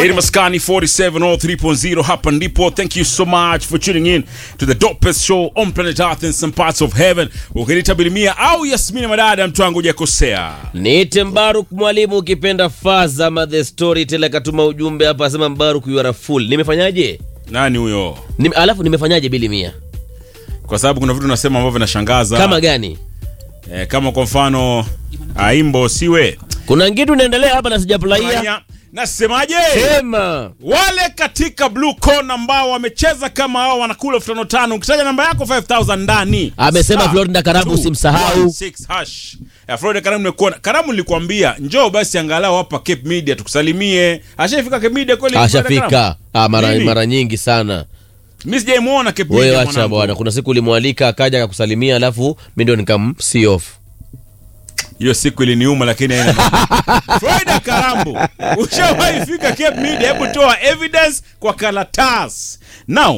Hii ni Maskani 4703.0 hapa ndipo. Thank you so much for tuning in to the dopest show on planet Earth in some parts of heaven. Ukiniita Bilimia au Yasmini Madada, mtu wangu hujakosea. Niite Mbaruk mwalimu, ukipenda faza ma the storyteller katuma ujumbe hapa, asema Mbaruk you are a fool. Nimefanyaje? Nani huyo? Nime, alafu nimefanyaje bili mia? Kwa sababu kuna vitu nasema ambavyo vinashangaza. Kama gani? eh, kama kwa mfano aimbo siwe Kuna kitu inaendelea hapa na sijafurahia. Fanya- nasemaje? Sema. wale katika blue corner ambao wamecheza kama hao wanakula elfu tano tano ukitaja namba yako 5000 ndani Amesema Star Florida Karamu two usimsahau. one six hash ya Florida Karamu nimekuona Karamu nilikwambia njoo basi angalau hapa Cape Media tukusalimie ashafika Cape Media kweli Florida Karamu? Ashafika. Ah, mara, Lini? mara nyingi sana. mimi sijaimuona Cape Media Wewe acha mwanangu. bwana, kuna siku ulimwalika akaja akakusalimia, alafu mimi ndio nikam see off. hiyo siku iliniuma lakini haina noma. Florida Karambu ushawahi fika Cape Media hebu toa evidence kwa karatasi now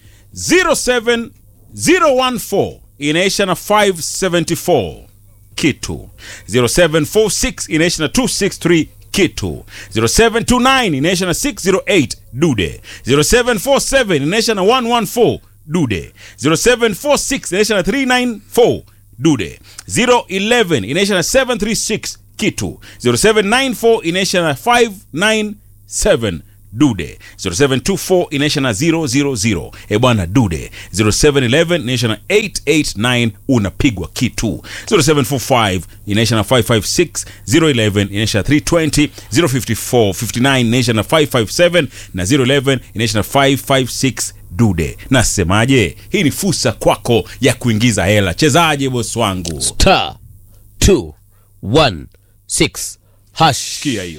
07014 inaisha na 574 kitu 0746 inaisha na 263 kitu 0729 inaisha na 608 dude 0747 inaisha na 114 dude 0746 inaisha na 394 dude 011 inaisha na 736 kitu 0794 inaisha na 597 dude 0724 inaisha na 000 e bwana dude 0711 inaisha na 889 unapigwa kitu 0745 inaisha na 556 011 inaisha na 320 054 59 inaisha na 557 na 011 inaisha na 556 dude nasemaje hii ni fursa kwako ya kuingiza hela chezaje bosi wangu Star 216 hash. kia hiyo